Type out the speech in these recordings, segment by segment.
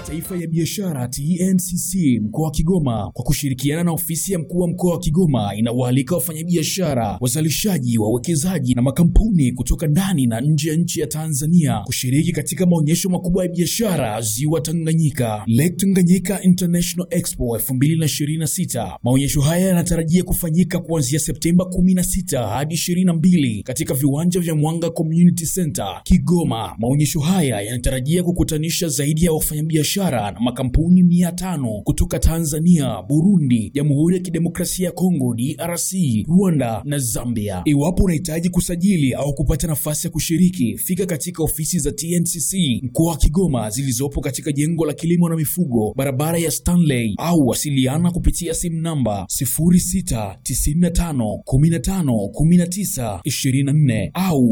Taifa ya Biashara TNCC mkoa wa Kigoma kwa kushirikiana na ofisi ya mkuu wa mkoa wa Kigoma inawaalika wafanyabiashara, wazalishaji, wawekezaji na makampuni kutoka ndani na nje ya nchi ya Tanzania kushiriki katika maonyesho makubwa ya biashara Ziwa Tanganyika, Lake Tanganyika International Expo 2026. Maonyesho haya yanatarajia kufanyika kuanzia Septemba 16 hadi 22 katika viwanja vya Mwanga Community Center Kigoma. Maonyesho haya yanatarajia kukutanisha zaidi ya wafanyabiashara na makampuni mia tano kutoka Tanzania, Burundi, Jamhuri ya Kidemokrasia ya Kongo DRC, Rwanda na Zambia. Iwapo unahitaji kusajili au kupata nafasi ya kushiriki, fika katika ofisi za TNCC mkoa wa Kigoma zilizopo katika jengo la kilimo na mifugo, barabara ya Stanley, au wasiliana kupitia simu namba 0695151924 au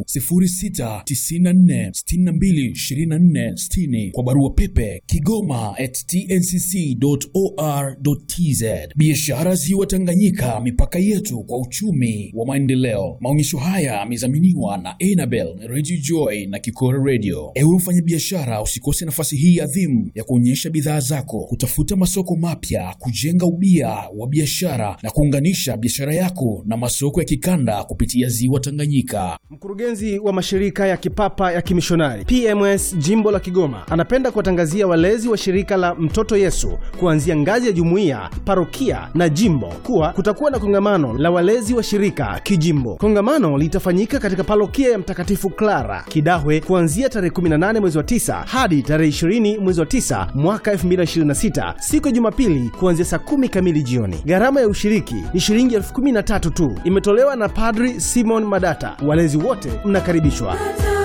0694622460 kwa barua pepe kigoma at tncc.or.tz. Biashara Ziwa Tanganyika, mipaka yetu kwa uchumi wa maendeleo. Maonyesho haya yamedhaminiwa na Enabel Radio Joy na Kikora Radio. Ewe mfanyabiashara, usikose nafasi hii adhimu ya kuonyesha bidhaa zako, kutafuta masoko mapya, kujenga ubia wa biashara na kuunganisha biashara yako na masoko ya kikanda kupitia Ziwa Tanganyika. Mkurugenzi wa mashirika ya kipapa ya kimishonari PMS jimbo la Kigoma anapenda kuwatangazia walezi wa shirika la Mtoto Yesu kuanzia ngazi ya jumuiya, parokia na jimbo kuwa kutakuwa na kongamano la walezi wa shirika kijimbo. Kongamano litafanyika katika parokia ya Mtakatifu Clara Kidahwe kuanzia tarehe 18 mwezi wa 9 hadi tarehe 20 mwezi wa 9 mwaka 2026 siku ya Jumapili kuanzia saa kumi kamili jioni. Gharama ya ushiriki ni shilingi elfu kumi na tatu tu, imetolewa na Padri Simon Madata. Walezi wote mnakaribishwa.